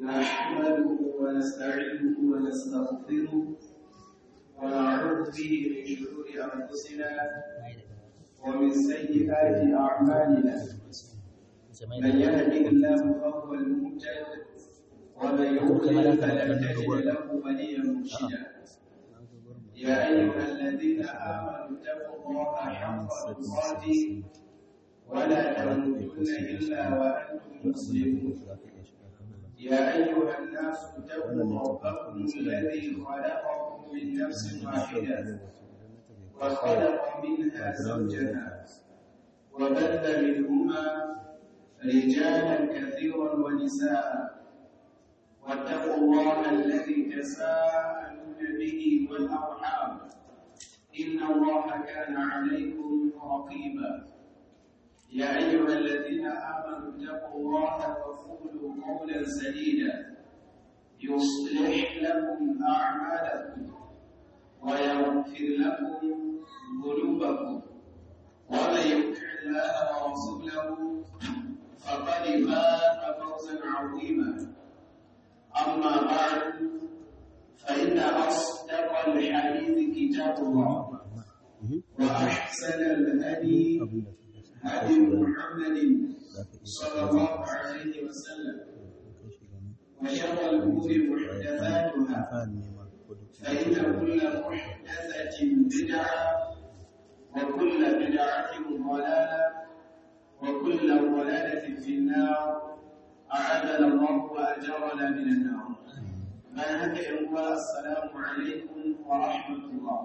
نحمده ونستعينه ونستغفره ونعوذ به من شرور انفسنا ومن سيئات اعمالنا من يهده الله فهو المهتد ومن يضلل فلن تجد له وليا مرشدا يا ايها الذين امنوا اتقوا الله حق تقاته ولا تموتن الا وانتم مسلمون يا أيها الناس اتقوا ربكم الذي خلقكم من نفس واحدة وخلق منها زوجها وبث منهما رجالا كثيرا ونساء واتقوا الله الذي تساءلون به والأرحام إن الله كان عليكم رقيبا يا أيها الذين آمنوا اتقوا الله وقولوا قولا سديدا يصلح لكم أعمالكم ويغفر لكم ذنوبكم ومن يطع الله ورسوله فقد فاز فوزا عظيما أما بعد فإن أصدق الحديث كتاب الله وأحسن الهدي هدي محمد صلى الله عليه وسلم وشر الأمور محدثاتها فإن كل محدثة بدعة وكل بدعة ضلالة وكل ضلالة في النار أعاذنا الله وأجرنا من النار ما هكا السلام عليكم ورحمة الله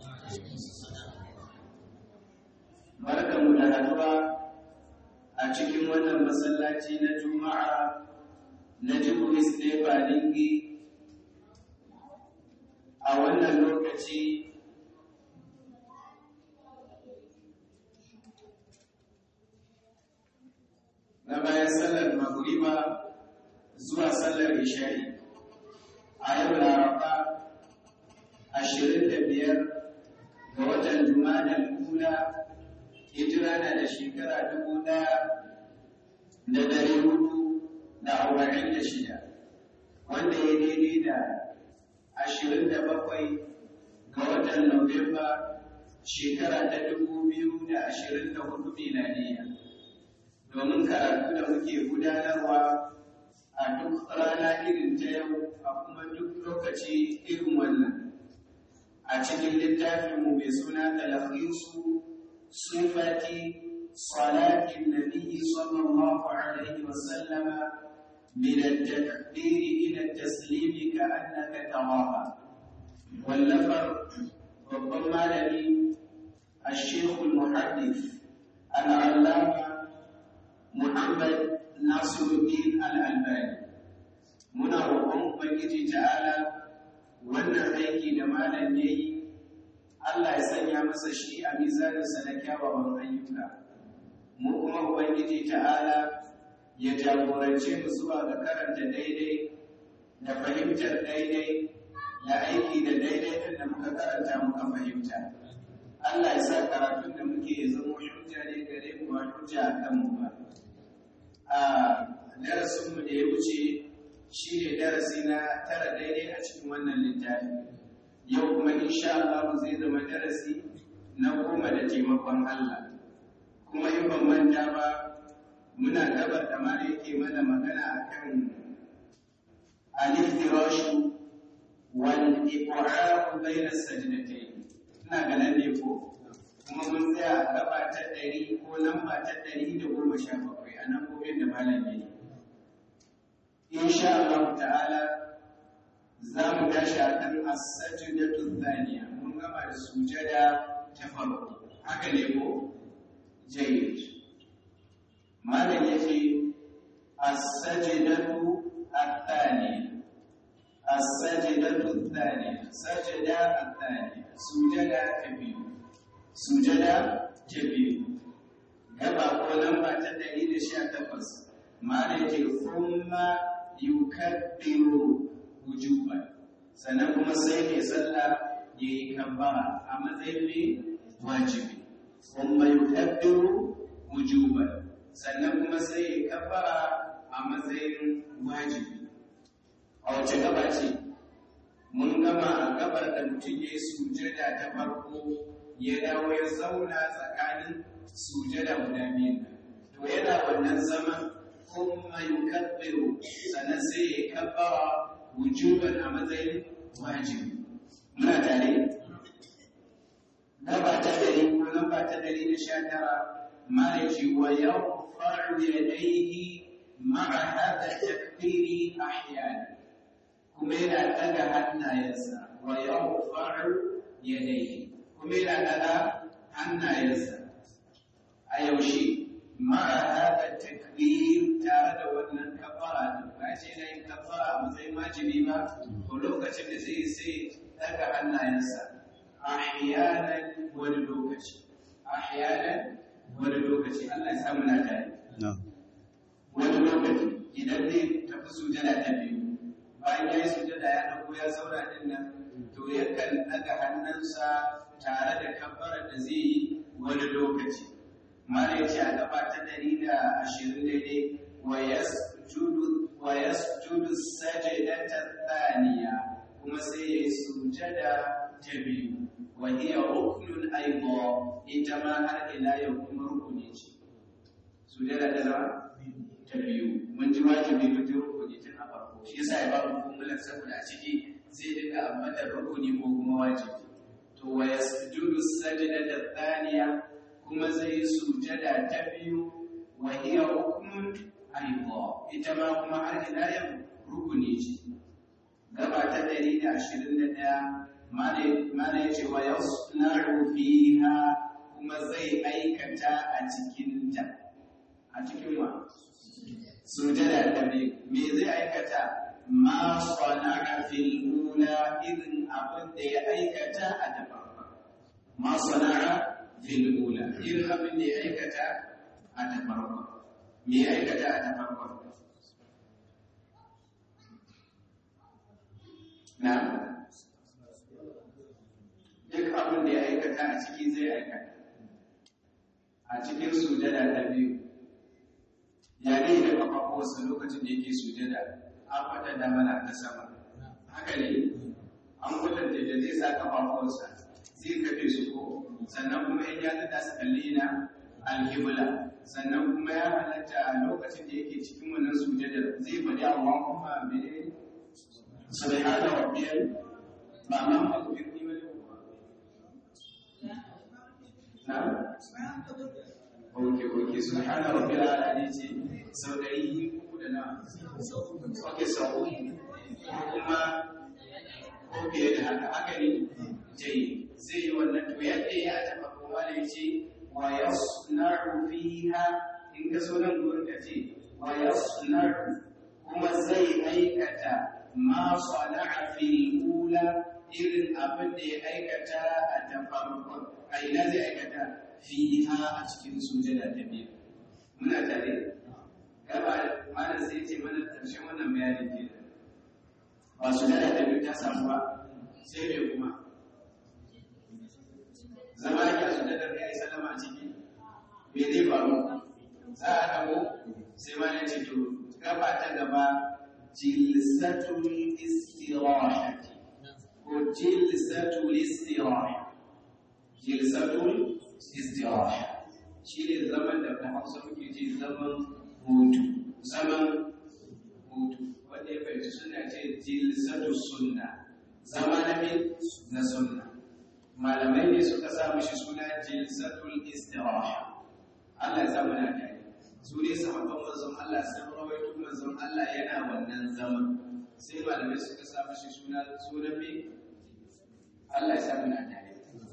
barkanmu da haduwa a cikin wannan masallaci na juma'a na jiburis stefa lingi a wannan lokaci na bayan sallar magriba zuwa sallar ishari a yau laraba ashirin da biyar ga watan juma'a kula hijira na da shekara dubu ɗaya da dari hudu da arba'in da shida wanda ya daidai da ashirin da bakwai ga watan Nuwamba shekara ta dubu biyu da ashirin da hudu miladiya domin karatu da muke gudanarwa a duk rana irin ta yau a kuma duk lokaci irin wannan a cikin littafinmu mai suna talakhisu صفة صلاة النبي صلى الله عليه وسلم من التكبير إلى التسليم كأنك تراها واللفظ ربما لدي الشيخ المحدث العلامة محمد ناصر الدين الألباني muna roƙon Ubangiji ta'ala wannan aiki da malam ya yi Allah ya sanya masa shi a mizaninsa na kyawawan ayyuka. Mu kuma Ubangiji ta'ala ya jagorance mu zuwa ga karanta daidai da fahimtar daidai da aiki da daidai ɗin da muka karanta muka fahimta. Allah ya sa karatun da muke ya zama hujja ne gare mu ba hujja a kanmu ba. A darasinmu da ya wuce shi ne darasi na tara daidai a cikin wannan littafi. yau kuma insha Allah zai zama darasi na goma da taimakon Allah kuma in ban manta ba muna gabar da ma yake mana magana akan al-iftirashu wal iqra'u bayna sajdatayn ina ganin ne ko kuma mun tsaya a gaba ta ɗari ko lamba ta ɗari da goma sha bakwai a nan gobe da malam yayi insha Allah ta'ala za mu tashi a kan as-sajdatu thaniya mun gama da sujada ta farko haka ne ko jayyid malam yace as-sajdatu ath-thaniya as-sajdatu ath-thaniya sajada ath-thaniya sujada ta biyu sujada ta biyu gaba ko lamba ta 118 malam yace thumma yukabbiru wujuban sannan kuma sai mai sallah ya yi kambara a matsayin mai wajibi kuma yukabbiru wujuban sannan kuma sai ya kabbara a matsayin wajibi wace gaba ce mun gama a gabar da mutum ya yi sujada ta farko ya dawo ya zauna tsakanin sujada guda biyu to yana wannan zaman kuma yukabbiru sannan sai ya kabbara wujuban a matsayin wajibi muna tare gaba ta dari ko lamba ta dari da sha tara malaki wa yarfa'u yadayhi ma'a hadha takbiri ahyana kuma yana daga hannayensa wa yarfa'u yadayhi kuma yana daga hannayensa a yaushe ma'a hada takbir tare da wannan kafara din ba ce yana yin kafara a matsayin wajibi ba to lokacin da zai sai daga hannayensa ahyanan wani lokaci ahyanan wani lokaci Allah ya samu na tare wani lokaci idan zai tafi sujada ta biyu bayan ya yi sujada ya dago ya zauna din nan to yakan daga hannunsa tare da kabbarar da zai yi wani lokaci mala yace a gaba ta dari da ashirin daidai wa yasjudu sajadata thaniya kuma sai ya yi sujada ta biyu wa hiya ruknun aidan ita ma har ila yau kuma rukuni ce sujada ta zama ta biyu mun ji wajibi mun ji rukuni tun a farko shi yasa ya ba mu kumulan saboda a ciki zai dinga ambatar rukuni ko kuma wajibi to wa yasjudu sajdata thaniya kuma zai sujada ta biyu wa hiya ruknun aidan ita ma kuma har ila yau rukuni ce gaba ta 121 mana ya ce wa yasna'u fiha kuma zai aikata a cikin ta a cikin wa sujada ta biyu me zai aikata ma sana'a fil ula idan abin da ya aikata a ta farko ma sana'a fil ula idan abin da ya aikata a ta farko me ya aikata a ta farko na duk abin da ya aikata a ciki zai aikata a cikin sujada ta biyu ya ne da kafafuwarsa lokacin da yake sujada an faɗa da mana ta sama haka ne an kwatanta da zai sa kafafuwarsa zai kafe su ko sannan kuma in ya tada su kalli na alhibla sannan kuma ya halatta a lokacin da yake cikin wannan sujada zai faɗi Allah kuma mene subhana rabbiyal ba ma maghfirni wa na oke oke subhana rabbil alamin ce sau ɗari uku da na oke sau kuma ko fiye da haka haka ne jai zai yi wannan to yadda ya taɓa kuma da ce wa yasna'u fiha in ka so nan gurin ka ce wa yasna'u kuma zai aikata ma sana'a fil ula irin abin da ya aikata a ta farkon a ina zai aikata fiha a cikin sujada ta biyu muna tare gaba malam sai ce mana karshen wannan bayanin ke ba sujada ta biyu ta samu ba sai mai kuma zama yake a sujadar ya yi salama a ciki me zai faru za a dago sai malam ce to gaba ta gaba jilsatul istirahati ko jilsatul istiraha jilsatul istiraha shi ne zaman da ta hausa muke ce zaman hutu zaman hutu wanda ya fahimci suna ce jilsatu sunna zama na min na sunna malamai ne suka sa mishi suna jilsatul istiraha Allah ya samu na kai su ne sahabban manzon Allah sun rawaito manzon Allah yana wannan zaman sai malamai suka sa mishi suna sunan me Allah ya samu na kai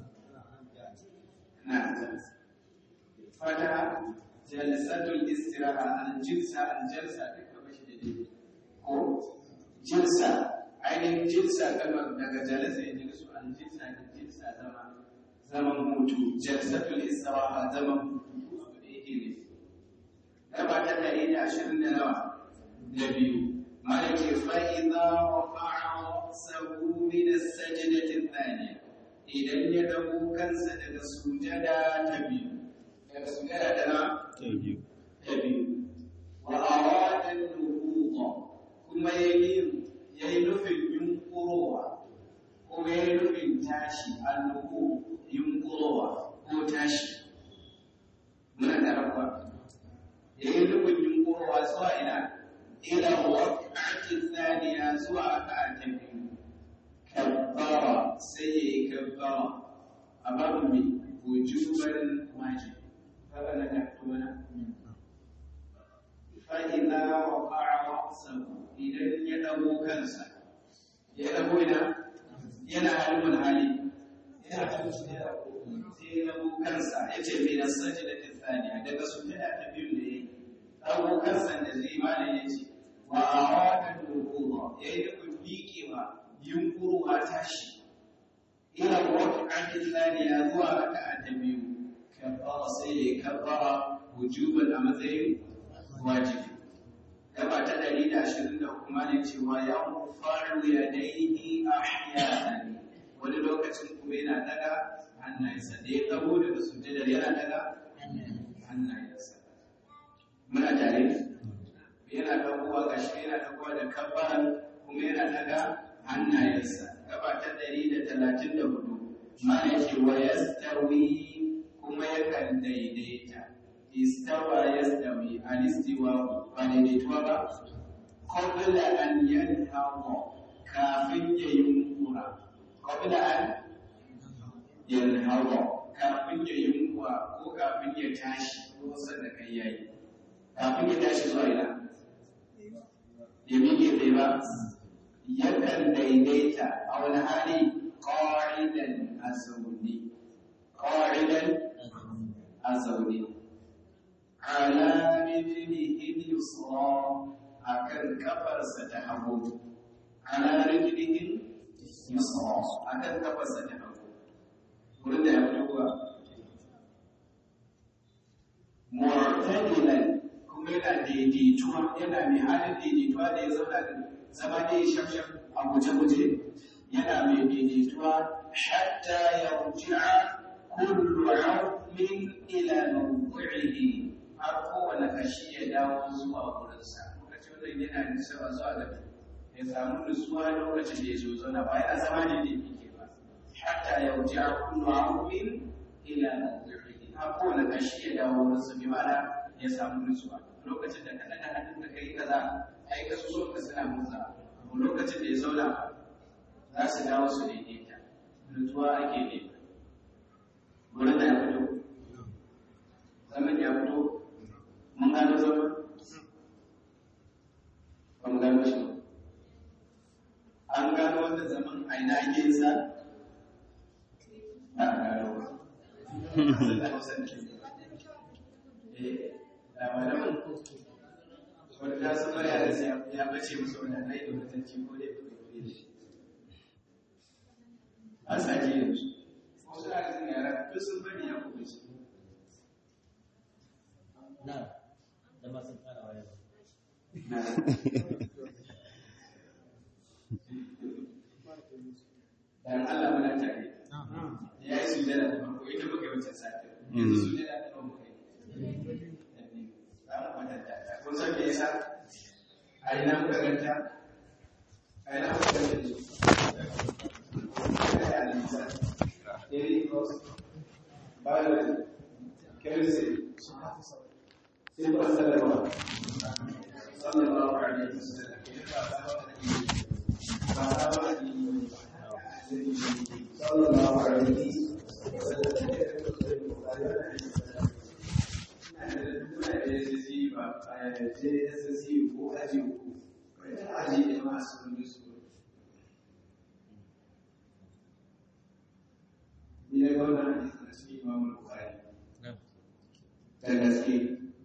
نعم فتا جلسة الاستراحة الجلسة الجلسة ko jilsa ainihin jilsa kalmar daga jalasa ya jilisu an jilsa da jilsa zama zaman hutu jalsatul istiraha zaman hutu da yake ne gaba ta ɗari da ashirin da nawa da biyu malaki fa'iza rafa'a sahu min as-sajdati thaniya idan ya dago kansa daga sujada ta biyu daga sujada ta na ta biyu wa arada nuhuda kuma yayi yayi tashi annuku yunkurowa ko tashi muna da rabuwa da yi nufin yunkurowa zuwa ina ila waqa'ati thaniya zuwa aka ta biyu kabbara sai ya yi kabbara a babu mai wujuban wajibi kaga na da tona fa idza waqa'a ra'sahu idan ya dago kansa ya dago ina yana halin hali yana halin sai ya dago kansa yace mai nasajda ta thaniya daga sujada ta biyu da yayi dago kansa da zai malai yace wa arada al-wudu'a yayi da miƙewa yunkuruwa tashi ila waqi'ati thaniya zuwa raka'a ta biyu kabbara sai ya kabbara wujuban a matsayin wajibi gaba ta ɗari da ashirin da kuma ne cewa ya faru ya daidai ahyanan wani lokacin kuma yana daga hannayensa da ya tsago daga sujjadar yana daga hannayensa muna tare yana dagowa ga shi yana dagowa da kabbaran kuma yana daga hannayensa gaba ta ɗari da talatin da hudu mana ce wa yastawi kuma yakan daidaita istawa yastawi alistiwa ba daidaituwa ba qabla an yanhawa kafin ya yunkura qabla an yanhawa kafin ya yunkura ko kafin ya tashi ko sanda kai yayi kafin ya tashi zuwa ina ya miƙe tsaye ba yakan daidaita a wani hali qa'idan a zaune qa'idan a zaune ala rijlihi yusra akan kafarsa ta hagu ala rijlihi yusra akan kafarsa ta hagu wurin da ya fito kuwa mu'tadilan kuma yana daidaituwa yana mai halin daidaituwa da ya zauna zama da ya shafshaf a guje-guje yana mai daidaituwa hatta ya ruji'a kullu 'azmin ila mawdi'ihi har kowane kashi ya dawo zuwa wurinsa lokacin wannan yana nisawa zuwa ga ya samu nutsuwa lokacin da ya zo zauna ba yana zama ne da yake ba hatta ya ruji'a kullu 'azmin ila mawdi'ihi har kowane kashi ya dawo wurinsa bi ma'ana ya samu nutsuwa lokacin da ka daga hannun da kai kaza ai ka so ka suna motsa lokacin da ya zauna za su dawo su daidaita nutsuwa ake ne wurin da ya fito zaman ya fito mun gano zaman ba mu gano shi an gano wanda zaman a ina ake yin sa ba a gano ba da hausa ne eh da malamin wanda ta san mara da ya bace musu wanda na yi da mutunci ko dai ba kai shi a sake yanzu wasu da kan yara duk sun bari ya kuma ci na da masu fara waya dan Allah muna tare ya yi sujada da farko ita muka yi wancan sati yanzu sujada da farko muka yi za mu kwatanta ta kun san me yasa a ina muka ganta a ina muka ganta ne Ina da alisa daily cost biology chemistry sai ba sallama sallallahu alaihi wasallam ba ta ba da sallallahu alaihi da gaske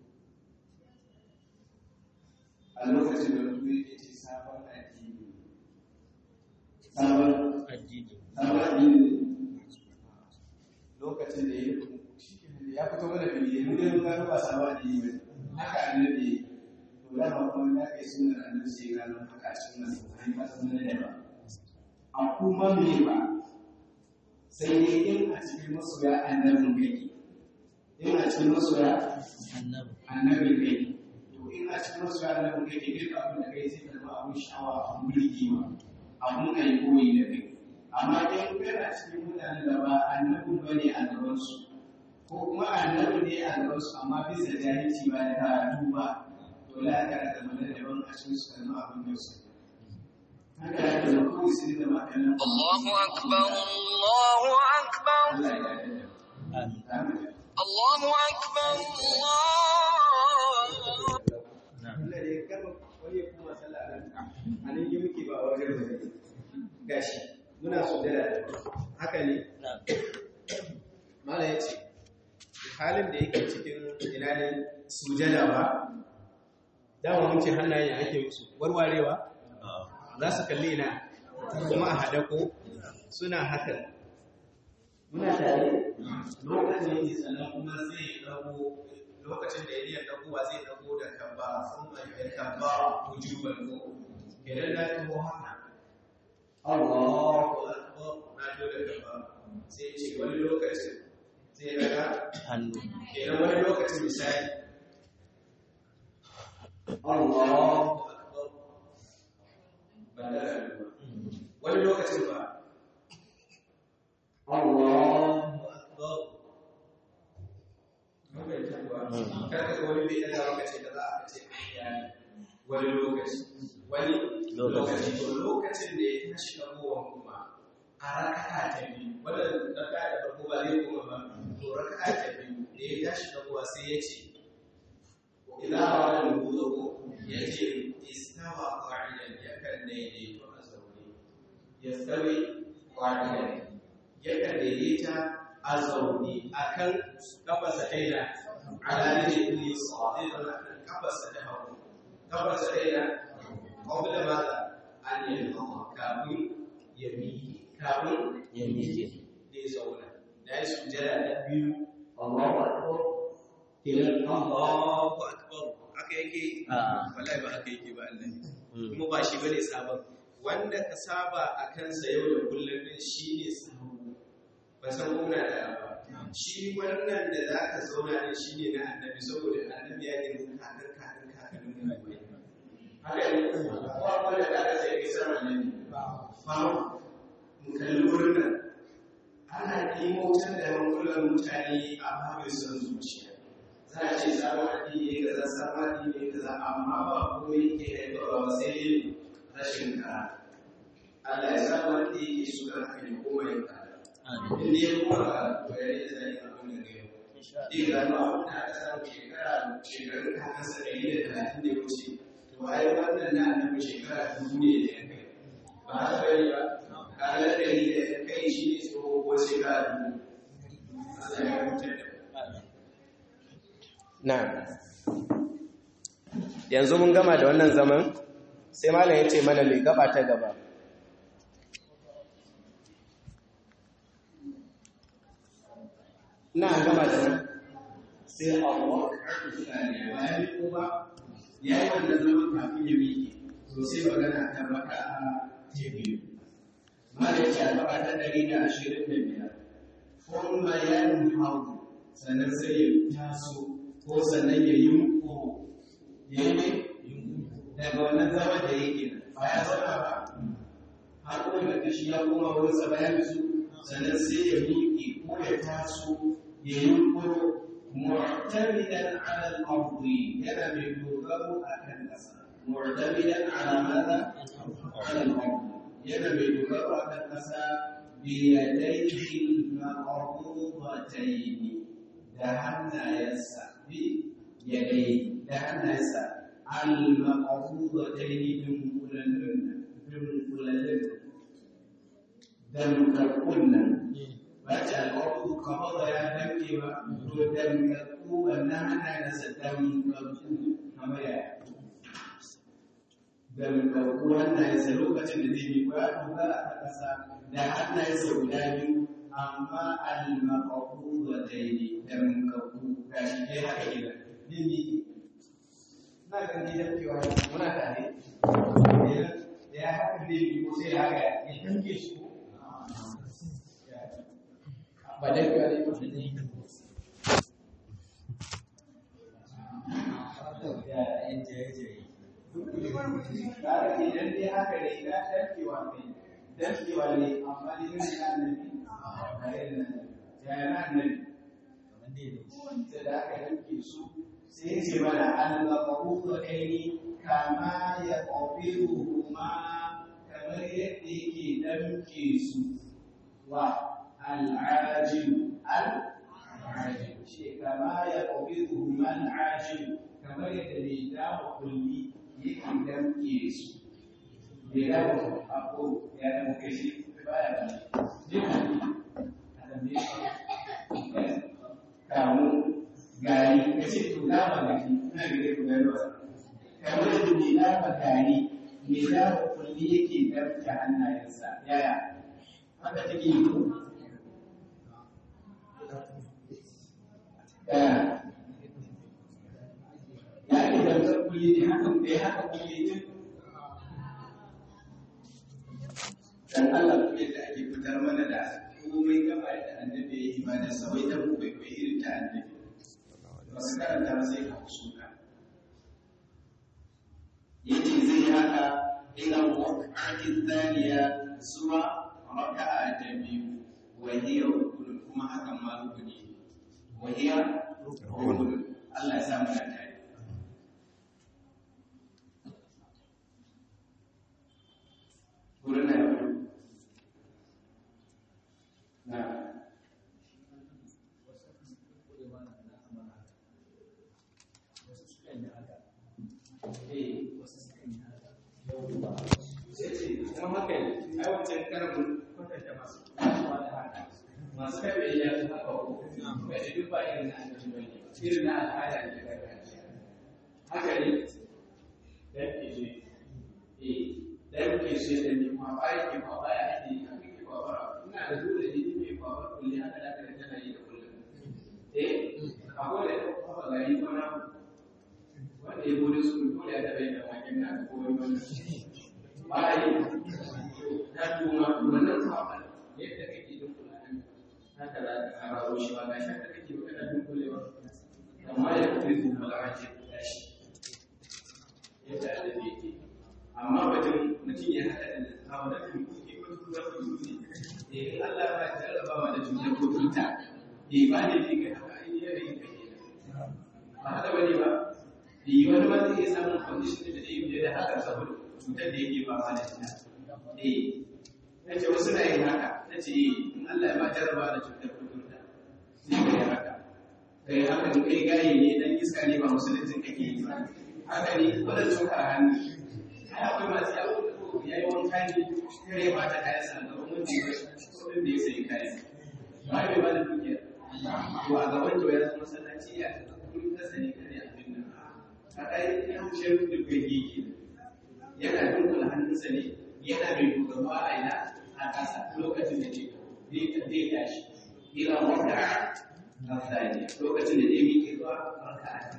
a lokacin da mutum yake ce sabon addini sabon addini sabon addini lokacin da ya ya fito mana fili mu dai mun gano ba sabon addini ba haka annabi to da ba kuma ya kai sunan annabi sai gano haka cikin nan sai ba san da ba a kuma me ba sai dai in a cikin masoya annabin kake in a cikin masoya annabi annabin kake to in a cikin masoya annabin kake duk abin da kai sai ka zama abun sha'awa abun burgewa abun kai koyi da kai amma in kana cikin mutanen da ba annabi bane a gaban su ko kuma annabi ne a gaban su amma bisa jahilci ba da karatu ba to la ka da mana daban a cikin su kan abin da su haka ya da ku sai da makanan Allahu akbar Allahu akbar Allah ya yarda Amin. amin Allahu akbar Allah Na'am. Allah ne karba wani ya kuma sallah a nan a nan yi muke ba a wajen da gashi muna sujada haka ne Na'am. mala ya ce halin da yake cikin ina ne sujada ba dama mun ce hannayen ake musu warwarewa za su kalli ina kuma a haɗa ko suna hakan muna tare lokacin yake sannan kuma zai ɗago lokacin da ya ɗagowa zai ɗago da kamba sun mai kamba wujuban ko kenan na tuho haka Allahu akbar na to da kamba sai ce wani lokacin zai daga Hannu. kenan wani lokacin misali Allahu akbar ba da hannu ba wani lokacin ba Allahu akbar Mun bai tabuwa kada ka wani bai daga maka ce da za a ce ayya wani lokaci wani lokaci to lokacin da ya tashi dagowan kuma a raka'a ta biyu wannan raka'a da farko ba zai koma ba to raka'a ta biyu da ya tashi dagowa sai ya ce idan a wani rubutu ya ce istawa qa'idan ya kan daidaito a zaune ya tsawe qa'idan ya kan daidaita a zaune akan kafasa ɗaya ala ne ne sadiqan akan kafasa ta hagu kafasa ɗaya qabla madha an yalqa kafin ya miƙe kafin Ya miƙe. da ya zauna da ya sujjada da biyu Allahu akbar kenan Allahu akbar haka yake A'a. wallahi ba haka yake ba Allah Mm. kuma ba shi bane sabon wanda ka saba a kansa yau da kullum din shine sabo ba san ko na da ba shi wannan da za ka zauna ne shine na annabi saboda annabi ya girma kakan kakan kakannin mu haka ne kowa wanda da aka sai kai sama ne fa mu kalli wurin nan ana ɗimotar da hankulan mutane a babin son zuciya za a ce sabon addini ne kaza sabon addini ne kaza amma ba kuma yake haifarwa ba sai yin rashin kara Allah ya sa wanda yake so da haka ne kuma ya kara Amin. in ne kuma ka to ya yi zai abin da ne Insha Ɗin gano abin da aka samu shekara shekarun kakansa ɗari da talatin da ya wuce to ai wannan na annabi shekara dubu ne da ya kai ba haka bane ba kaga ɗari da ya kai shi ne tsoho ko shekara dubu Allah ya mutar da mu Allah. Na. Yanzu mun gama da wannan zaman, sai malam ya ce mana mai gaba ta gaba. na gama da nan sai Allah karfi tsari bayan ko ba ya yi wannan zaman kafin ya miƙe to sai magana ta maka a tebiyu mara ya gaba ta ɗari da ashirin da biyar kuma ya hau sannan sai ya taso ko sannan ya yi ko ya yi daga wannan zama da yake ba ya zauna ba har kuma da kashi ya koma wurin sa bayan su sannan sai ya miƙe ko ya taso ya yi kuro mu'tamidan ala al-ardi yana mai dogaro akan ƙasa mu'tamidan ala madha ala al-ardi yana mai dogaro akan ƙasa bi yadayhi al-maqbudatayn da hannayensa bi yadayhi da hannayensa al-maqbudatayn dunkulallun dunkulallun damkakkun nan ba ce alƙawarku kamar da ya damke ba to damkakku wannan hannayensa damkakku kamar ya damkakku hannayensa lokacin da zai yi ko ya dogara a ƙasa da hannayensa guda biyu amma al-maqabu da daidai damkakku ga shi ke haka gida zai miƙe na ga ni damkewa muna tare da ya haka zai yi ko sai haka ya damke shi ko ba dai ka ne ba Ya in jaye-jaye. Kaga idan dai haka ne ka ɗarkewa kai damkewa ne amma ne irin na annabi ba irin na annabi yaya na annabi kamar dai da wanda da aka yanke su sai ya ce mana al-maqbudu kaini kama ya qabiluhu ma kamar yadda yake damke su wa al-ajil al-ajil shi kama ya qabiluhu ma al-ajil kamar yadda mai dawo kulli yake damke su mai dawo abu ya damke shi baya ba ne a damke shi kamu gari ka ce to dama gari ina gare ku gari wasa kamar da mai dama gari mai dama kulli yake damke hannayensa yaya haka take yi ko yaya ya ke damkar kulli ne haka da ya haka kulli ne dan Allah ku yadda ake fitar mana da komai gaba da annabi ya yi ba da sawai da mu bai bai irin ta annabi wasu karanta ba sai ka suka yace zai haka ila waqti thaniya zuwa raka'a ta biyu wa hiya rukun kuma hakan ma rukuni wa hiya rukun Allah ya sa mu da tare Gurin na yau. Na. kuma haka ne ai wancan karbin kwatanta masu kasuwa da haka masu kaɓe ya su haka ko bai da duk ba irin na annabi bane irin na al'ada ne da gargajiya haka ne dan ke eh dan ke ce da ni ma ba yake ma ba ya ake yi haka ke ba ina da dole ne ni mai ba kulli haka da kada tana yi da kullum eh akwai da kuma gari ko na wanda ya bude su dole ya taɓa yin da makin na ko wani wannan bayi na tuma wannan kwaɓa yadda kake dunkula nan haka za ka hararo shi ba gashi haka kake ba kana dunkulewa amma ya fi su malarace da shi yadda adabi yake amma batun mutum ya haɗa da hawa da kuma kuke ko kuma ku yi ne eh Allah ba ya jarrabawa da cutar ko cuta eh ba ne ne ga haka ai yanayin kake ba haka bane ba eh wani ma zai iya samun condition da zai yi da haka saboda cutar da yake fama da ita. Eh, na ce wasu na yin haka, na ce in Allah ya ma jarraba da cutar kuturta, sai ka yi haka. Ka yi haka da kai gaye ne dan iska ne ba musuluncin kake yi ba. Haka ne, wadda cuka a hannu. Ai akwai masu yawo da ko ya yi wanka ne, kare ba ta kayan sa ga wani da ya kudin da ya sayi kayan. Ba bai ba da dukiyar. To a gaban to ya zama masallaci ya kudin kasa ne kare abin nan. A ɗaya ya wuce da kai yake. yana dunkula hannunsa ne yana mai dogaro a ina a ƙasa lokacin da zai tashi ila wanda a tsari lokacin da zai miƙe zuwa barka a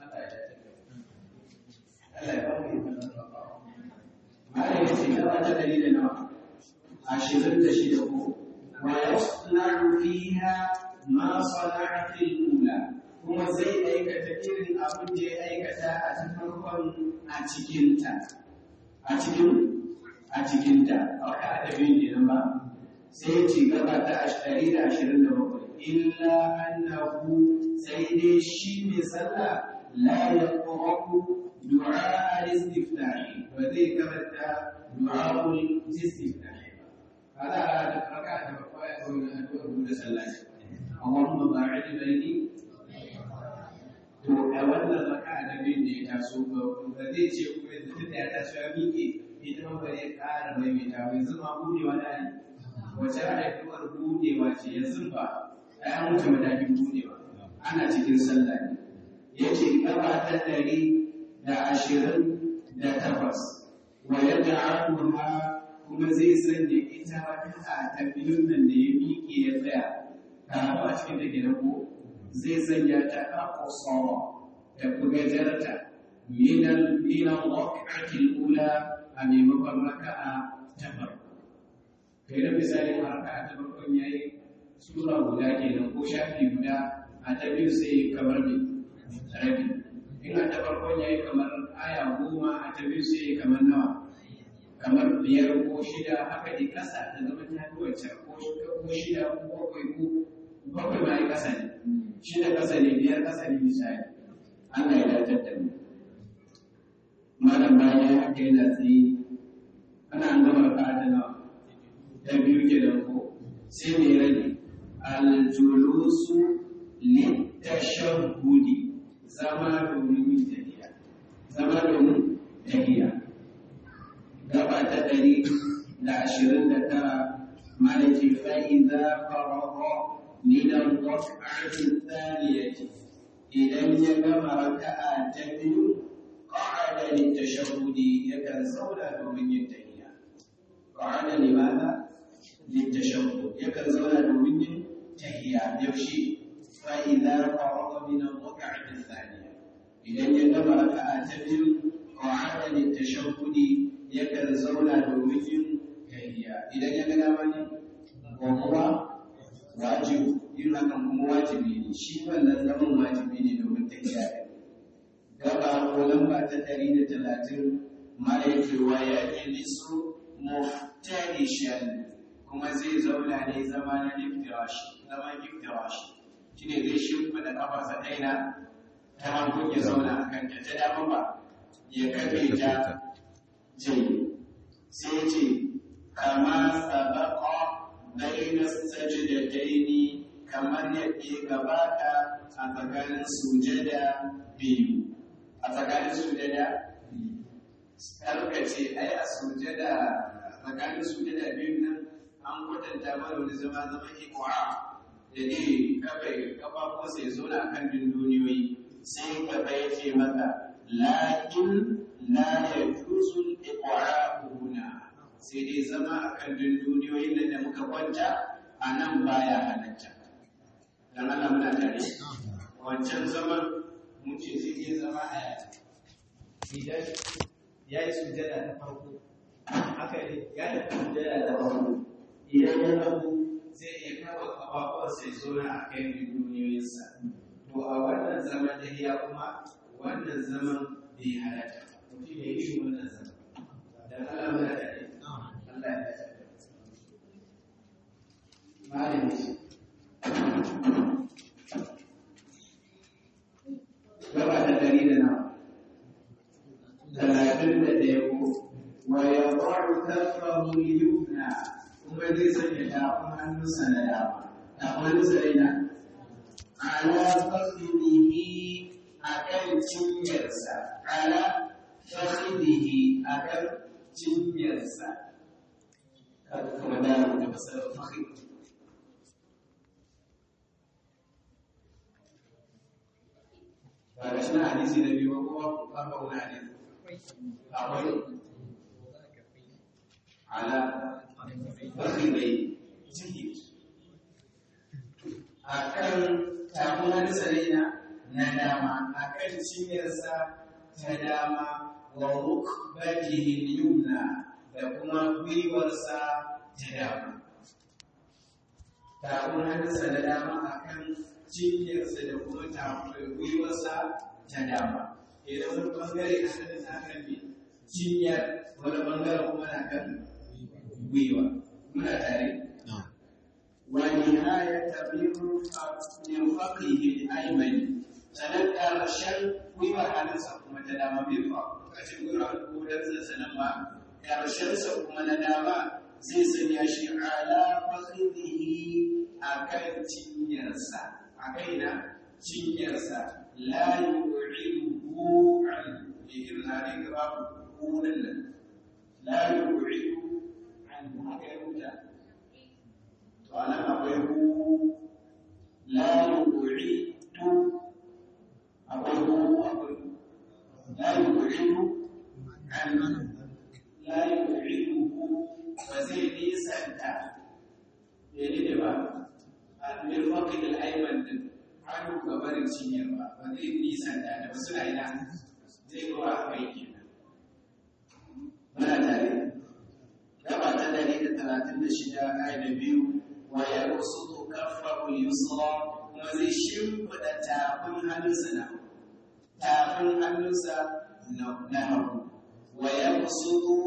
Allah ya bamu yin Mala ya ce gaba ta dari da nawa ashirin da shida ko wa yasna'u fiha ma sana'a fil ula kuma zai aikata irin abin da ya aikata a cikin farkon a cikinta a cikin a cikinta a wata adabi ne nan ba sai ya ci gaba ta ɗari da ashirin da bakwai illa annahu sai dai shi mai sallah la ya ƙwaƙu du'a al-istiftahi ba zai karanta du'a al-istiftahi ba kada da raka da bakwai ya kawo na addu'ar buɗe sallah Allahumma ba'id baini to a wannan raka da bin da ya taso ba zai ce kuma yanzu tunda ya taso ya miƙe ita ma ba zai ƙara maimaita ba yanzu ma buɗewa da ne wace addu'ar buɗewa ce yanzu ba ai an wuce matakin buɗewa ana cikin sallah ne ya ce gaba ta ɗari da ashirin da takwas wa yadda abuha kuma zai sanya ita raka'a ta biyun nan da ya miƙe ya tsaya karatu a cikin da ke na ko zai sanya ta aqsara da bugajarta min al min al waq'ati al ula a maimakon raka'a ta farko kai da misali raka'a ta farko yayi sura guda kenan ko shafi guda a ta biyu sai kamar ne rabi in a ta farko yayi kamar aya goma a ta biyu sai kamar nawa kamar biyar ko shida haka dai ƙasa ta zama ta fi wancan ko ko shida ko bakwai ko bakwai ma yi ƙasa ne shida ƙasa ne biyar ƙasa ne misali Allah ya dace da mu malam bayan haka yana tsaye ana an gama raka'a ta nawa ta biyu kenan ko sai mai rage aljulusu litashahhudi zama domin yin tafiya zama domin tafiya gaba ta ɗari da ashirin da tara malaki fa'iza faraho minan raka'atin thaniyati idan ya gama raka'a ta biyu qa'ada litashahhudi yakan zauna domin yin tafiya qa'ada limadha litashahhud yakan zauna domin yin tahiya yaushe فإذا فرغ من الركعة الثانية إذا يجب ركعة تبين قعد للتشهد يكن زولا دومين تهيا إذا يجب من وهو واجب yin hakan kuma wajibi ne shi wannan zaman wajibi ne domin tafiya gaba ko lamba ta ɗari da talatin mara yake waya ilisu muftarishan kuma zai zauna ne zama na iftirashi zaman iftirashi shi ne zai shimfiɗa ƙafarsa ɗaina ta hankun ya zauna a kanta ta dama ba ya kafe ta jai sai ce kama sabaƙa baina sajidataini kamar yadda ya gabata a tsakanin sujada biyu a tsakanin sujada karkace ai a sujada tsakanin sujada biyu nan an kwatanta mana wani zama zama ikwa da ne kafa kafafuwarsa ya zauna a kan dunduniyoyi sai gaba ya ce maka lakin la ya juzul iqra'una sai dai zama a kan dunduniyoyin nan da muka kwanta a nan baya halatta dan Allah muna tare wancan zaman mun ce sai dai zama a idan ya yi sujada ta farko haka ne ya yi sujada ta farko idan ya rabu zai iya kawo kafafuwarsa ya zauna a kan duniyoyinsa. To a wannan zaman da ya kuma wannan zaman bai halatta ba. Mutum ya yi wannan zaman. Dan Allah muna da ne. Allah ya dace. Malami ce. Gaba ta dari da nawa. Talatin da ɗaya ko. Wa ya ba'u kafahu yumna kuma zai sanya tafin hannunsa na dama tafin hannunsa na ina ala fakhrihi akan cinyarsa ala fakhrihi akan cinyarsa kaga kuma da da fasara fakhri ba ga shi na hadisi na biyu ko ba ba wani hadisi akwai ala fakhidai ciki a kan tafin hannunsa na na dama a kan cinyarsa ta dama wa rukbatihi yumna da kuma gwiwarsa ta dama tafin hannunsa na dama a kan cinyarsa da kuma tafin gwiwarsa ta dama idan wani bangare a hannun na kan cinyar wani bangare kuma na kan gwiwa muna tare wa nihayata min faqihi al-aymani sanan karshen gwiwar hannunsa kuma ta dama bai fa kace gwiwar kodan sa sanan ma karshen sa kuma na dama zai sanya shi ala faqihi akan cinyarsa akai na cinyarsa la yu'iduhu an ihirna ne gaba kunan nan la yu'idu haka ya rubuta to a nan akwai hu la yu'idu akwai hu akwai la yu'idu an la yu'idu ba zai nisanta ne ne ba a min faqid al-ayman din hannu gabarin cinyar ba ba zai nisanta da wasu na ina zai zo a kai kenan muna tare gaba ta dari da talatin da shida aya da biyu wa ya rusutu kafahu yusra kuma zai shimfiɗa tafin hannunsa na tafin hannunsa na hagu wa ya rusutu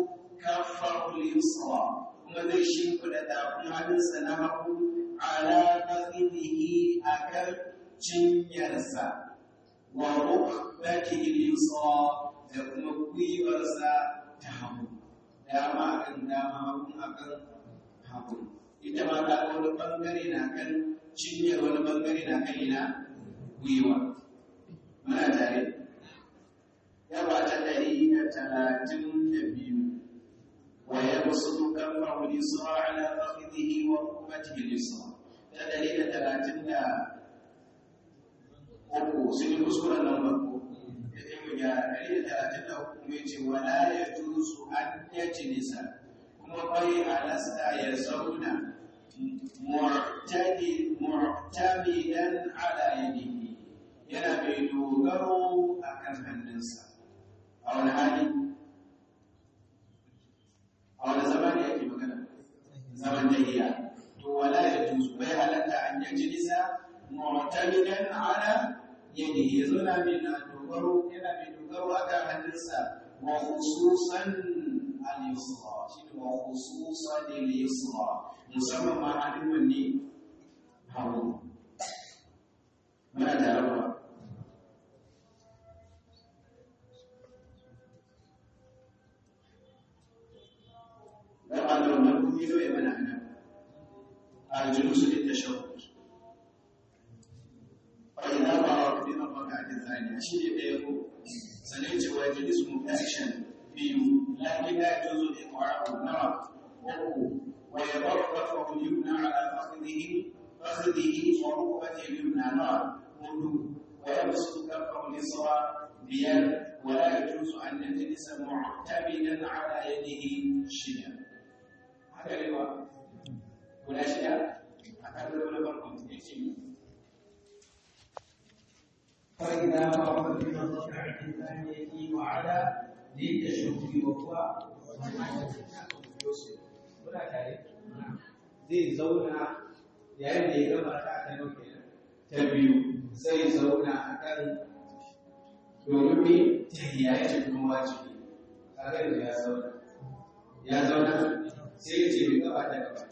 kaffahu al-yusra kuma zai shimfida tafin hannunsa na hagu ala fakhidhihi akan cinyarsa wa rukbatihi al-yusra da kuma gwiwarsa ta hagu dama akan dama hagu akan hagu ita ma ta wani bangare na kan cinyar wani bangare na kan ina gwiwa muna tare yaba ta ɗari da talatin da biyu wa ya musu kamfa lisra ala fakhidhihi wa rukbatihi lisra ta ɗari da talatin da uku sun yi kuskuren nan farko da ta yi ya ɗari da talatin da uku mai ce wala ya juzu an yaci nisa kuma bai halasta ya zauna mu'tamidan ala yadihi yana mai dogaro a kan hannunsa a wani hali a wani zaman da yake magana zaman tahiya to wala ya juzu bai halatta an yaji nisa mu'tamidan ala yadihi ya zauna mai na dogaro yana mai dogaro a kan hannunsa wa khususan al-yusra shine wa khususan al-yusra musamman ma hannun wanne hagu muna tare ba dan Allah wannan kuma yi zai mana ana al-julus lit-tashahhud fa idza barak bi rak'at ath-thaniya shi ne da yako sanin cewa julus mubtashan biyu lakin la yajuzu al-iqra'u nawa uku ويضع كفه اليمنى على فخذه فخذه وركبته اليمنى نار ويبسط كفه اليسرى بيد ولا يجوز ان يجلس معتمدا على يده شيئا هذا رواء ولا شيء هذا ولا بركم فإذا فرغ من الركعة الثانية وعلى للتشهد وهو يوسف kuna tare zai zauna yayin da ya gama ta ta nau kenan ta biyu zai zauna a kan domin me tahiya ya ce kuma wajibi kaga da ya zauna ya zauna sai ya ce mai gaba ta gaba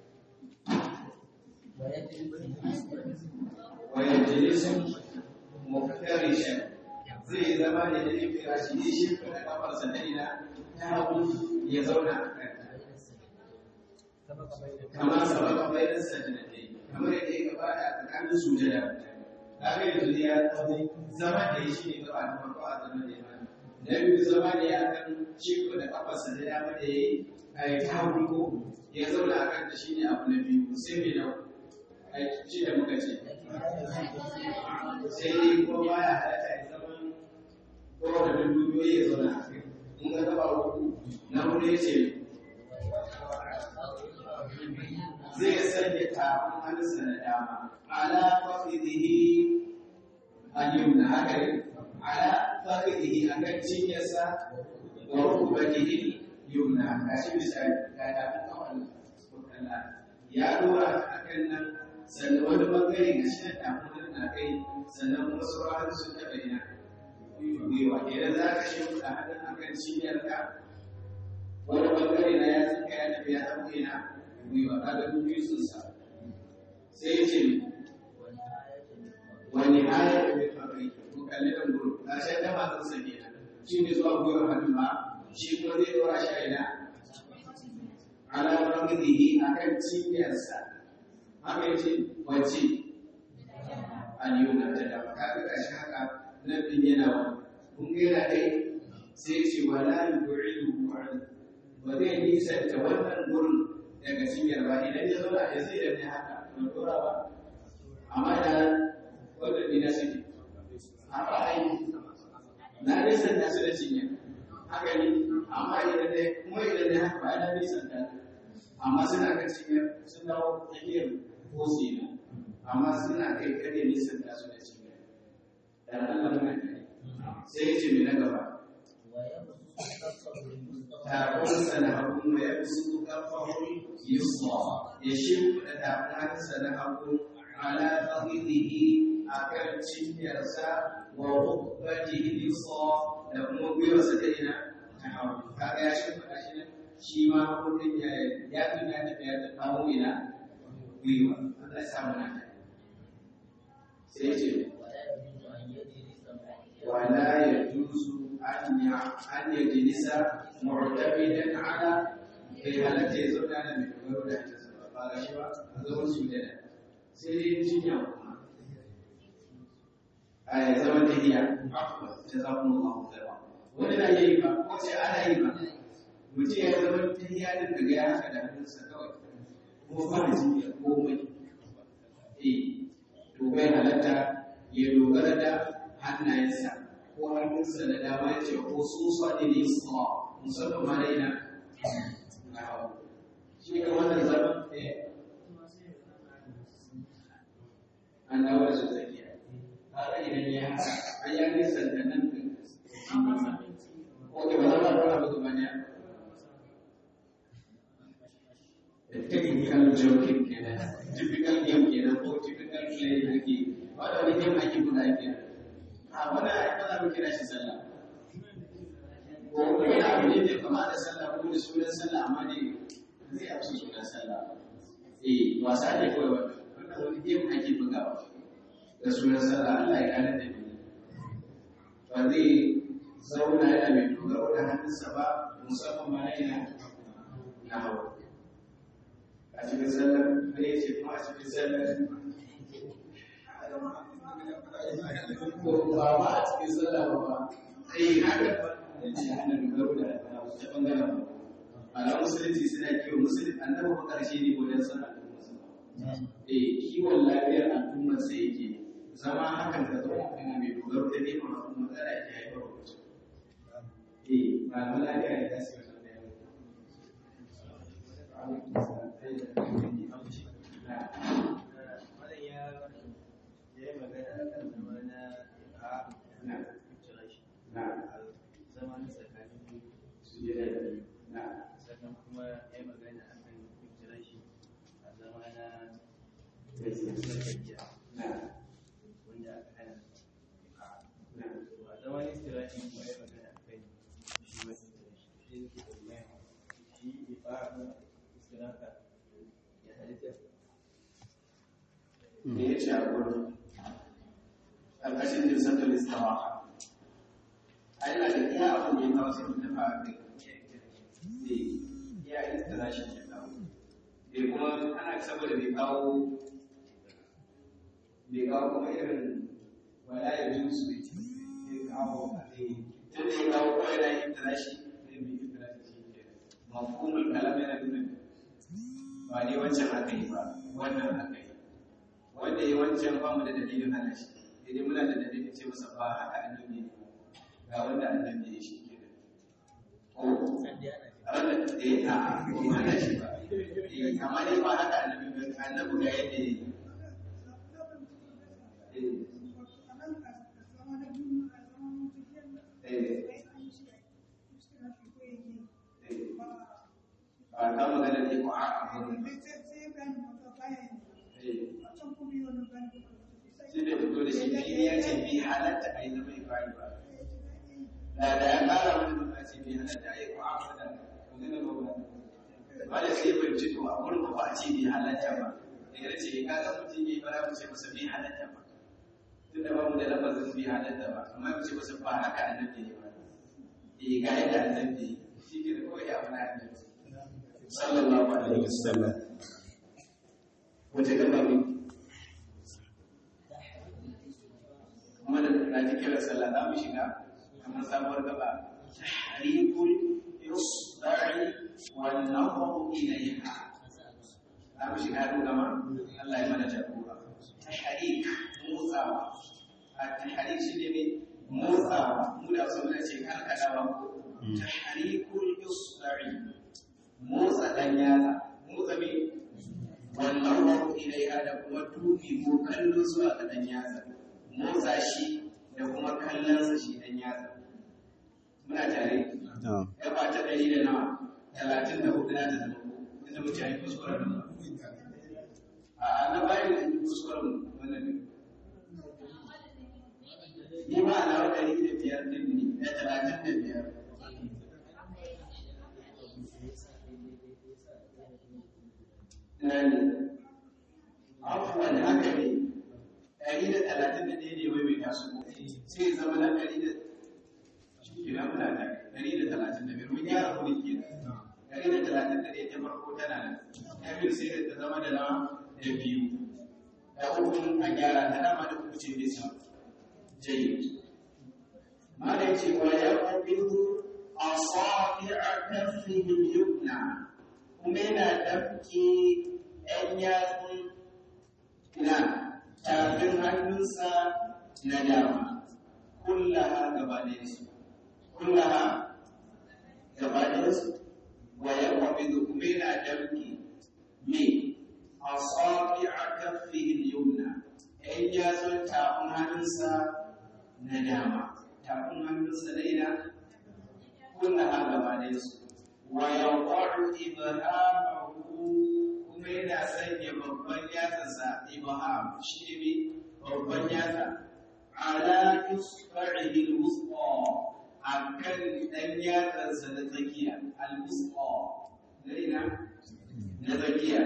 wayan jilisun muftarishan zai zama ne da yin firashi ne shi kuma kafarsa na ina ta hagu ya zauna a kan kamar sababa bayan sajdatai kamar yadda ya gabata a tsakanin sujada kaga yanzu ya tsawo zama da shi ne gaba da farko a zaman da ya mana na biyu zama da ya kan ciko da kafarsa da dama da ya yi a yi ta ko ya zauna a kan da shi ne abu na biyu sai mai nau a shi da muka ce sai dai ko baya halatta ya zama kowane dubiyoyi ya zauna a kai in ka gaba uku na hudu ya ce zai sanya tafin hannunsa na dama ala faqidihi al-yumna haka ne ala faqidihi akan cinyarsa wa rukbatihi yumna gashi misali ga tafin kawai kalla ya dora akan nan sannan wani bangare ga shi na tafin hannun na kai sannan kuma sauran hannun sun taɓa ina gwiwa idan za ka shi da hannun akan cinyarka wani bangare na ya tsinka ya tafi ya taɓa ina gwiwa kaga duk biyu sun sa sai ya ce wani aya da bai faɗi ko kalli da guru na shan da masu sake shi ne zuwa gwiwar hannu ba shi kuma zai dora shi a ina ala rangidihi akan cinyarsa haka yace wace aliyuna ta da kaga gashi haka nan din yana wani kun ga yana kai sai ce wala yu'idu ba zai nisanta wannan gurin daga cinyar ba idan ya zauna ya zai da ne haka ban dora ba amma da wanda ni na suke a ba ai na nisan da su da cinyar haka ne amma idan ne kuma idan ne haka ba na nisan da amma suna kan cinyar sun dawo tsakiyar kosi na amma suna kai kare nisan da su da cinyar dan Allah muna kai sai ya ce me na gaba takunsa na hagu mai ya su kafahun yusra ya shimfiɗa takunsa na hagu ala fahimtihi a kan cinyarsa wa rukbatihi yusra da kuma gwiwarsa ta ina ta hagu kaga ya shimfiɗa shi ne shi ma mutum ya ya fi ya tafi ya kawo ina gwiwa Allah ya sa muna ta sai ce wala yajuzu an ya an yajlisa mu'tamidan ala bai halatta ya zauna da mai dogaro da hannunsa ba ba ga shi ba a zaman su da sai dai jinya kuma a ya zama tahiya ta za kuma ba mu zama wani na yi ba ko sai ana yi ba mutum ya zama tahiya din daga ya haka da hannunsa kawai kuma ba da jinya komai eh to bai halatta ya dogara da hannayensa ko hannunsa da dama ya ce ko su sa ne ne su musamman ma da ina shi ka wannan zaman an dawo da su tsakiya haka idan ya haka an ya nisan da nan ko ke ba za a fara musu bane technical joking kenan typical game kenan ko typical play ake wanda wani game ake buga kenan a wannan ai ba za mu kira shi sallah ko wani abu ne da kama da sallah ko da sunan sallah amma ne zai amsa sunan sallah eh wasa ne kawai wannan wannan wani game ake bugawa da sunan sallah Allah ya gane da ni ba zai zauna yana mai dogaro da hannunsa ba musamman ma na yana na hawa a cikin sallar da ya ce kuma a cikin sallar ko ba ma a cikin sallah ba ba sai haka ana dogaro da ta bangaren ala musulunci suna kiwon musulunci annabi ba karshe ne wajen sana eh kiwon lafiyar al'ummar sa yake zama hakan da zama kuma mai dogaro da neman al'umma matsala ke haifar da mutum eh ba ma lafiya ne za su yi wannan yau sannan kuma ya yi magana a kan kira shi a zama na wanda aka hana a zama na istirashi kuma ya magana a kan shi masu shi ne ke tambaya shi ya fara nuna istiraka ya halitta me ya ce a gurin ƙarƙashin jinsatul istawa a yana da iya abin da ya kawo sai mutum a kai ne ya istira shi ke kawo bai kuma ana saboda bai kawo bai kawo kuma irin wala ya jin su bai kawo a kai tun da ya kawo kawai na istira shi ne bai istira shi ke mafhumul kalam yana nuna ba ne wancan aka yi ba wannan aka yi wanda ya wancan ba mu da dalilin hana shi idan muna da dalilin ce masa ba haka annabi ne ga wanda annabi ya shi ke da ko wanda da ya a ko hana shi ba eh amma dai ba haka annabi ba annabi ga yadda ya yi ba ka magana ne ko a abin sai da fito da shi fili ya ce bi halatta a yi zama ifari ba da da ya kara wani mutum a ce bi halatta a yi ko a fada magana ba ba ba da sai bai ci to a wurin ba a ce bi halatta ba da ya ce ka ga mutum ya yi bara mu ce masa bi halatta ba tun da ba mu da lafazin bi halatta ba amma mu ce masa ba haka annabi ne ba eh ga yadda annabi shi ke da kawai abu na annabi sallallahu alaihi wasallam wace gaba mu kuma da na ji kira sallah za mu shiga kamar sabuwar gaba tahrikul yusda'i wal nadhru ilayha za mu shiga duk gama Allah ya mana jagora tahrik motsawa a tahrik shi ne mai motsawa mu da su muna ce karkadawa ko tahrikul yusda'i motsa dan yatsa motsa me wal nadhru ilayha da kuma dubi ko kallo zuwa ga dan yatsa motsa shi da kuma kallonsa shi dan yatsa muna tare ya ba ta ɗari da nawa talatin da hudu na ta zama inda muke yi kuskuren nan a na bayan da yi kuskuren wannan ne ni ma na wa ɗari da biyar ɗin ne da talatin da biyar nani afuwan haka ne ɗari da talatin da ɗaya ne wai mai tasu sai ya zama na ɗari da shi ke nan muna da ɗari da talatin da biyar mun gyara kuɗi ke ɗari da talatin da ɗaya ta farko tana nan ta biyu sai da ta zama da nawa da biyu da uku a gyara ta dama da uku ce bisa jayi mala ce wa ya ƙabiru asabi'a kaffihi yumna kuma yana damke ‘yan yatsun na tafin hannunsa na dama, kullaha gaba ɗayansu, kullaha gaba ɗayansu, wa ya kwafi da kuma yana damke me a tsafi a kafin yumna, ‘yan yatsun tafin hannunsa na dama, tafin hannunsa na ina, kullaha gaba ɗayansu. wa yawqa'u ibhamahu kuma yana sanya babban yatsarsa ibham shi ne babban yatsa ala isba'ihi al-wusta akan dan yatsarsa na tsakiya al-wusta na na tsakiya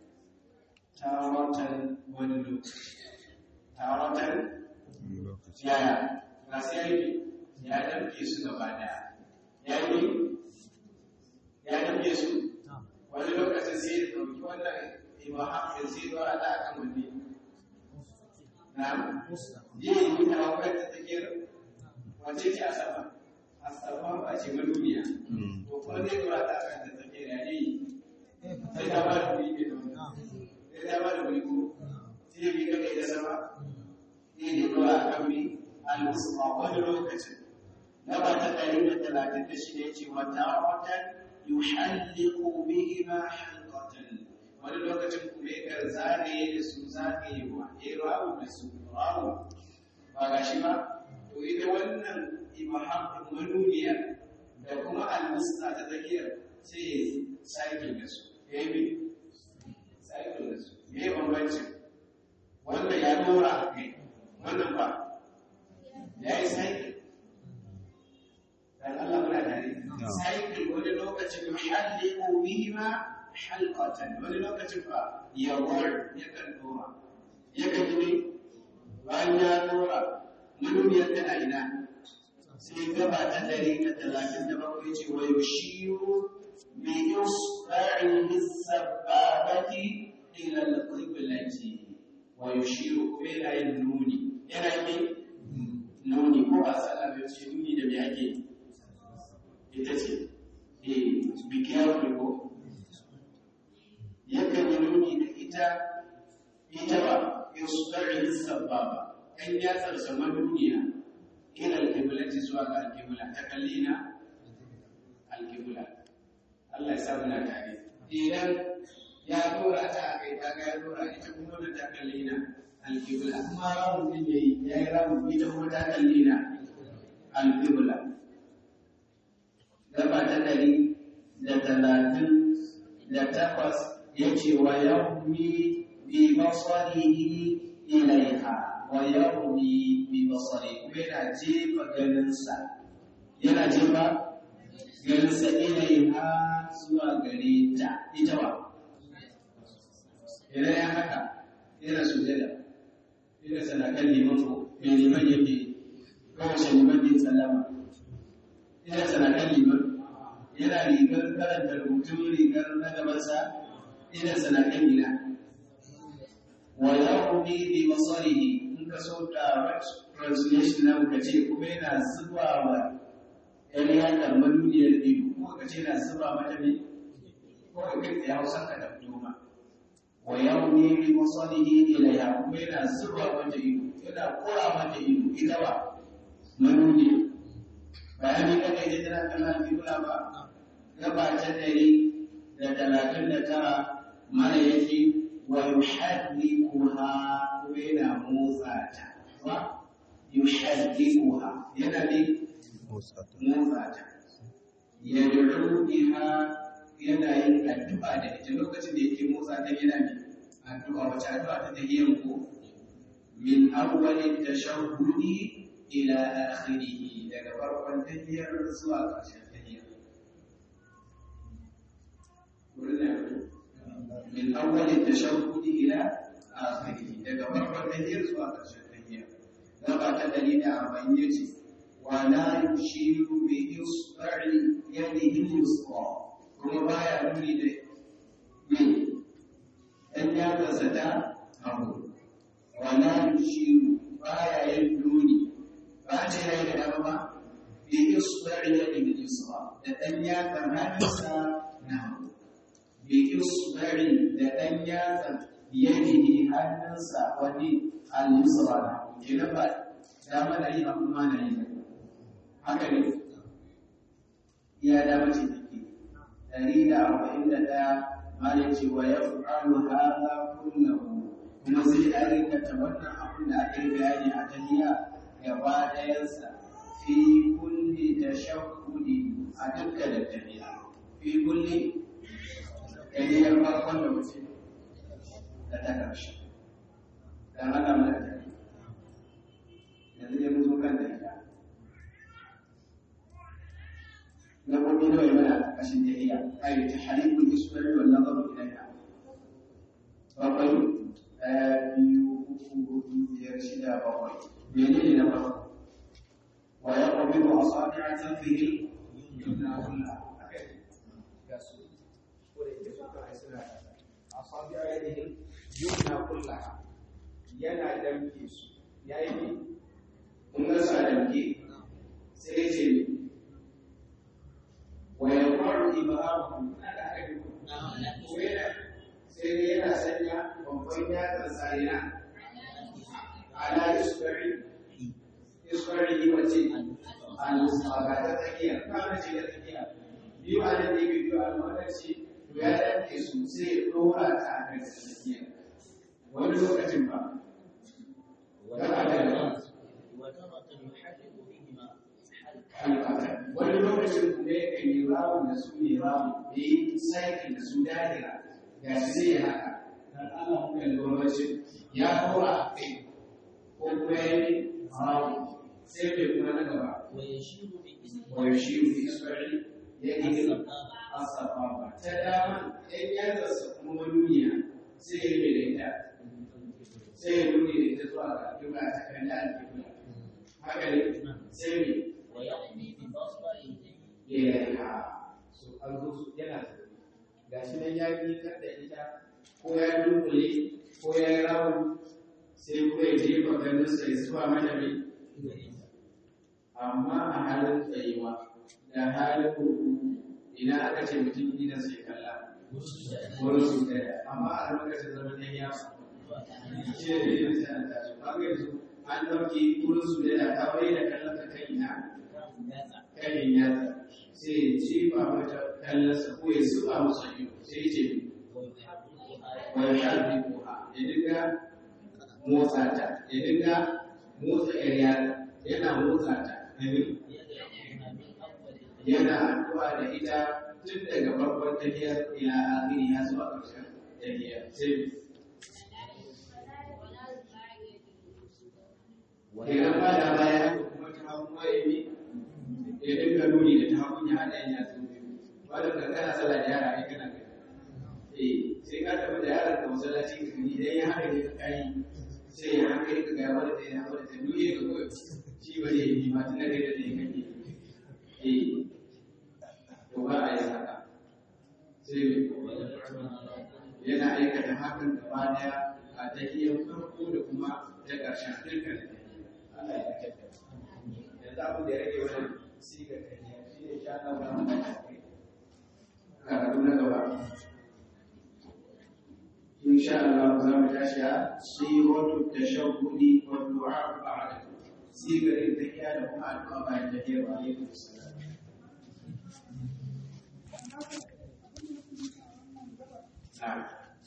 tawatan wani lokaci tawatan yaya ga sai ya damke su gaba daya ya yi ya damke su wani lokacin sai ya ɗauki wannan ibaham da sai ya ɗora ta akan wani na yi yi ta wakar ta takiyar wace ce a sama a sama ba ce madubiya to kuma zai ɗora ta akan ta takiyar ya yi sai ta ba da wuri ke da wani sai ta ba da wuri ko sai ya bi ka kai da sama sai ya ɗora akan mi al-musulma wani lokacin gaba ta ɗari da talatin da shida ya ce wata watan yuhalliqu bihima halqatan wani lokacin kuma yakan zagaye da su zagayewa ya rawu da su rawu ba ga shi ba to ita wannan ibaham manuniya da kuma almusta ta tsakiyar sai ya sake da su ya yi sake da su me bambancin wanda ya dora a kai wannan ba ya yi sake dan Allah muna tare cycle wani lokacin yuhalliqu bihima halqatan wani lokacin fa yawar yakan dora yakan yi bayan ya dora manuniyar tana ina sai gaba ta dari da talatin da bakwai ce wa yushiru bi isba'ihi sababati ila al-qiblati wa yushiru kuma yana yin nuni yana yin nuni ko a sallah bai ce nuni da me ake yi ita ce eh be careful ko yakan yi nuni da ita ita ba yusba'in sababa kan ya tsarsa duniya ila alqiblati zuwa ga alqibla ta kallina alqibla Allah ya sa muna tare idan ya dora ta kai ta ga ya dora ita kuma da ta kallina alqibla kuma rawun din yayi yayi rawun ita kuma ta kallina alqibla gaba ta ɗari da talatin da takwas ya ce wa yawmi bi basarihi ilaiha wa yawmi bi basari kuma yana jefa ganinsa yana jefa ganinsa ilaiha zuwa gare ta ita ba idan ya haka yana sujada yana sanakan liman ko mai liman yake kowace liman bin salama ina sanakan liman yana rigar karanta rubutun rigar na gabansa ina sanakan gina wa yahudi bi basarihi in ka so direct translation na ka ce kuma yana zuba wa yan yakan manuniyar ido ko ka ce yana zuba mata ne ko ka kai ya hausa ka da doma wa yahudi bi basarihi ilayha kuma yana zuba mata ido yana kura mata ido ita ba manuniyar bayan ni kada ya tana kallon kibla ba gaba ta dari da talatin da tara mana yake wa yuhaddikuha kuma yana motsa ta ba yuhaddikuha yana ne motsa ta yad'u biha yana yin addu'a da ita lokacin da yake motsa ta yana ne addu'a wace addu'a ta tahiyyan ko min awwalin tashahhudi ila akhirih daga farkon tahiyar zuwa ƙarshen tahiyar wurin da yato min awwali tashahhudi ila akhirih daga farkon tahiyar zuwa ƙarshen tahiyar gaba ta ɗari da arba'in ya ce wa la yushiru bi isba'i yadihi yusra kuma baya nuni da me dan yatsa ta hagu wa la yushiru baya yin nuni ba ce yayi da dama ba bi isba'i yadihi yusra da dan yatsa hannunsa na hagu bi isba'i da dan yatsa yadihi hannunsa wani al-yusra na hagu kenan ba dama na yi abu ma na yi haka ne ya dama ce take dari da arba'in da ɗaya malin ce wa ya fa'alu haza kullahu kuma zai aikata wannan abin da aka yi bayani a tahiyya gaba ɗayansa fi kulli tashahhudi a dukkanin tahiyya fi kulli tahiyyar farkon da mutum da ta ƙarshe dan haka mana tahiyya yanzu dai mun zo kan tahiyya gaɓoɓi nawa ya mana a ƙarƙashin tahiyya ai ta halibul ismari wal nazaru ilaiha bakwai ɗaya biyu uku hudu biyar shida bakwai menene na farko wa ya qabidu asabi'a tanfihi yumna kulla ga su ko da yake suka ai suna asabi'a yadihi yumna kulla yana damke su yayi ne kun ga sa damke sai ya ce ويقع إبهامه sai dai yana sanya babban yatsan sarina ala isbari isbari yi wace al-musa ga ta tsakiya kana ce da tsakiya biyu a nan ne biyu a lokaci to ya danke su sai ya dora ta a kan tsakiya wani lokacin ba gaba da wani lokacin kuma ya kan yi rawun da su ne rawun da yi saiki da su dahira ga shi zai haka dan Allah muka lokacin ya kora a kai ko kuma ya yi rawun sai bai kuma na gaba wa ya shi fi isbari ya yi asafa ta dama ɗan yatsa kuma manuniya sai ya yi da ita sai ya nuni da ita zuwa ga kibla ta kan da kibla haka ne sai ne ilaiha so an zo su yana ga shi nan ya yi da ita ko ya dunkule ko ya yi rawun sai kuma ya jefa ganinsa ya zuwa mata mai amma a halin tsayuwa da halin ruku idan aka ce mutum gidan sai kalla wani su daya amma a lokacin zaman yan ya ce da yin sai an tashi ba ga yanzu an ɗauki wurin su da ta bai da kallon ka kan ina kan yatsa sai ya jefa mata kallonsa ko ya zuba masa ido sai ce wani harbi kuwa ya dinga motsa ta ya dinga motsa yar yana motsa ta yana addu'a da ita tun daga farkon tafiyar ila akhiri ya zuwa ƙarshen tafiyar sai kenan ba da baya kuma ta hau mai ya dinga nuni da ta hagu ya haɗa ya zo wadda ka kana sallah da yara ai kana gani eh sai ka tafi da yaran ka masallaci ka gani idan ya haka ne ka kai sai ya haka ka ga wanda ta ya wanda ta nuni ka koyo shi ba zai yi ma tun da kai da ne kake eh to ba a yi haka sai yana aikata hakan gaba daya a tahiyar farko da kuma ta ƙarshen dukkan Allah ya kake yanzu abin da ya rage wannan sigar tahiyya shi ne sha Allah ba mu karatu na gaba insha Allah za mu tashi a siratu tashahhudi wa du'a ba'da sigar tahiyya da kuma addu'a bayan tahiyya wa alaikum assalam Na'am.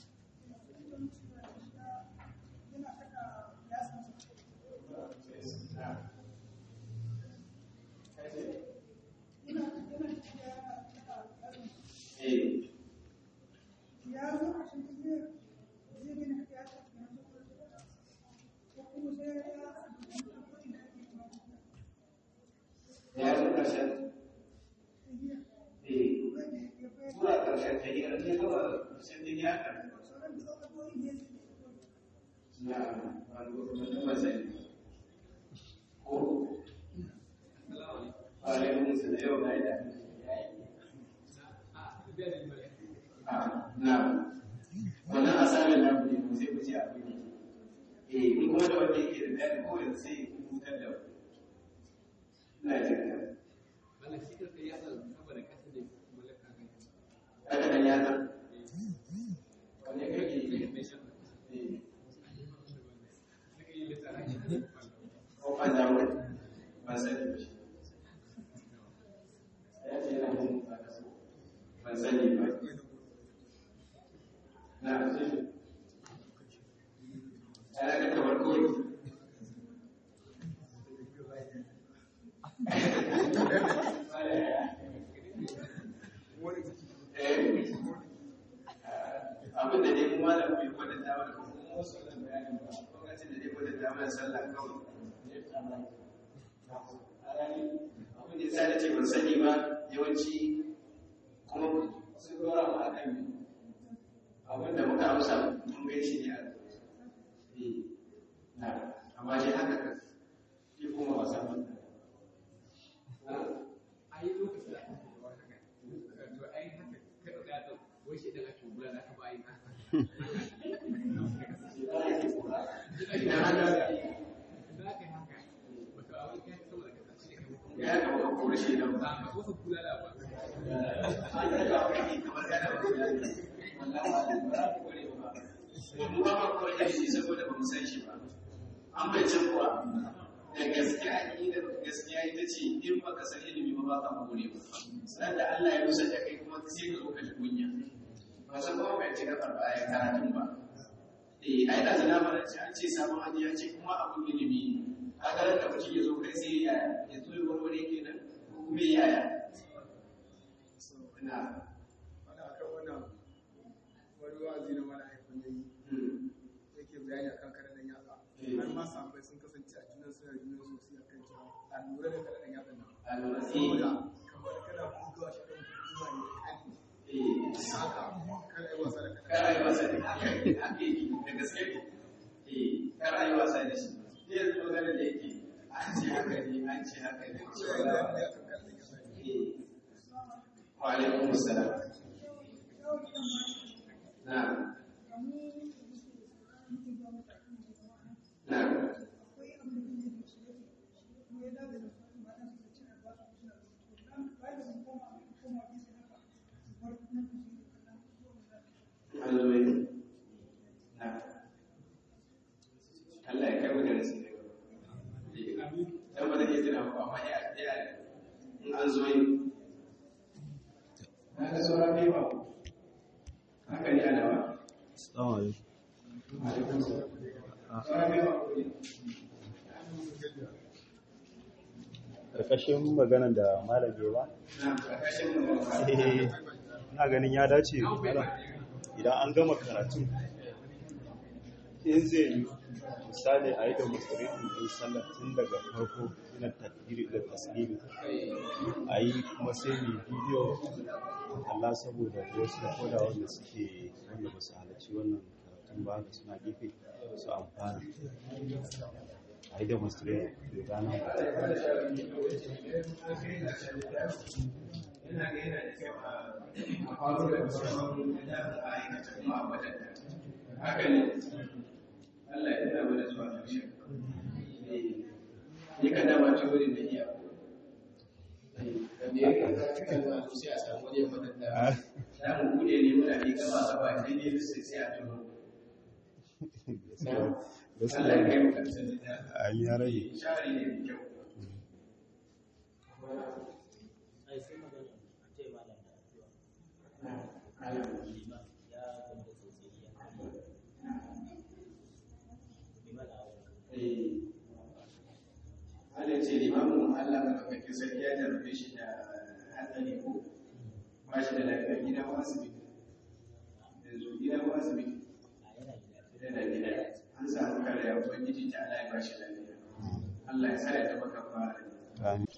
ya zo ƙarshen eh zuwa ƙarshen tahiyar ne zuwa ƙarshen tahiyar haka na wani masani ko alaikun su da yau na da na wannan asalin na ku ne sai ku ce abu ne eh in kuma da wanda yake da dadi ko yanzu sai ku hutar da ina jin ka haka nan ya san wanda kake yi ko ban da wani ban sani ba shi ya ce yana jin ba ka so ban sani ba na ce ya ga kamar koyi abin da dai kuma da bai kwatanta mana ko kuma wasu wannan bayanin ba lokacin da dai kwatanta mana sallah kawai abin da ya sa da ce ban sani ba yawanci kuma sun dora mu akan abin da muka amsa mun gai shi ne a na amma shi haka kan shi kuma wasa mun a yi lokacin da aka kuma haka to ai haka kada da ta wai shi dan ake bula da aka bayi idan haka da aka yi haka wato abin kai sama da kasa shi ne ya kama kuma shi da ba ka wasu kula da ba an yi da wani kamar gana ba wallahi ba za ku kware ba mu ba ma kawai da shi saboda ba mu san shi ba an bai can kuwa da gaskiya da gaskiya ita ce in ba ka san ilimi ba ba ka more ba sannan da Allah ya rusa da kai kuma sai ka zo ka ji kunya ba san kuma bai ci gabar ba ya karatun ba eh ai da zana mana ce an ce sabon hadi ya ce kuma abun ilimi ne kaga da mutum ya zo kai sai ya ya zo ya warware kenan ko kuma yaya ina wanda akan wannan wani wa'azi na mana haifin yayi yake bayani akan karadan yatsa har ma sahabbai sun kasance a junan suna junan sosai akan cewa a lura da karadan yatsan nan a lura saboda kamar kana bugawa shi kan bugawa ne kan eh haka kada ai wasa da karadan kar ayi wasa da ake ake yi da gaske ne eh kar ayi wasa da shi sai yanzu magana da yake an ce haka ne an ce haka ne ko ya yi bayani akan karadan yatsa eh wa alaikum assalam na'am na'am an zo yi na'am Allah ya kai mu da rasu dan ba zan iya tuna ba amma ya ya in an zo yi na ga sauran bai ba haka ne ana ba Assalamu alaikum. sauran bai ba Karkashin maganar da malam ya ba, na karkashin mu eh, ina ganin ya dace malam idan an gama karatun in zai yi misali a yi da musulmi ɗin sallar tun daga farko ina takbiri da tasiri a yi kuma sai mai bidiyo Allah saboda wasu da koda wanda suke wanda ba su halarci wannan karatun ba da suna gefe su amfana a yi da musulmi da gana yana ga yana da kyau a faru da sauran da a aikata kuma a wadanda haka ne Allah ya tuna mana zuwa ƙarshe ni ka dama ce wurin da iya da me yake za ka kan zuwa sai a samu wani ya wadanda za mu bude ne muna ne gaba gaba sai ne sai sai a tuno Allah ya kai mu karshen da a yi ya rage shari ne da kyau ai sai magana a ce malam da addu'a Allah liman ya gamba sosai ya kare liman a wurin Allah ce limamin Allah maɗaukakin sarki ya jarrabe shi da hatsari ko ba shi da lafiya gida ko asibiti yanzu gida ko asibiti a yana gida yana gida an samu kare ya ubangiji ta Allah ya ba shi lafiya Allah ya sa ya taɓa kafa Amin.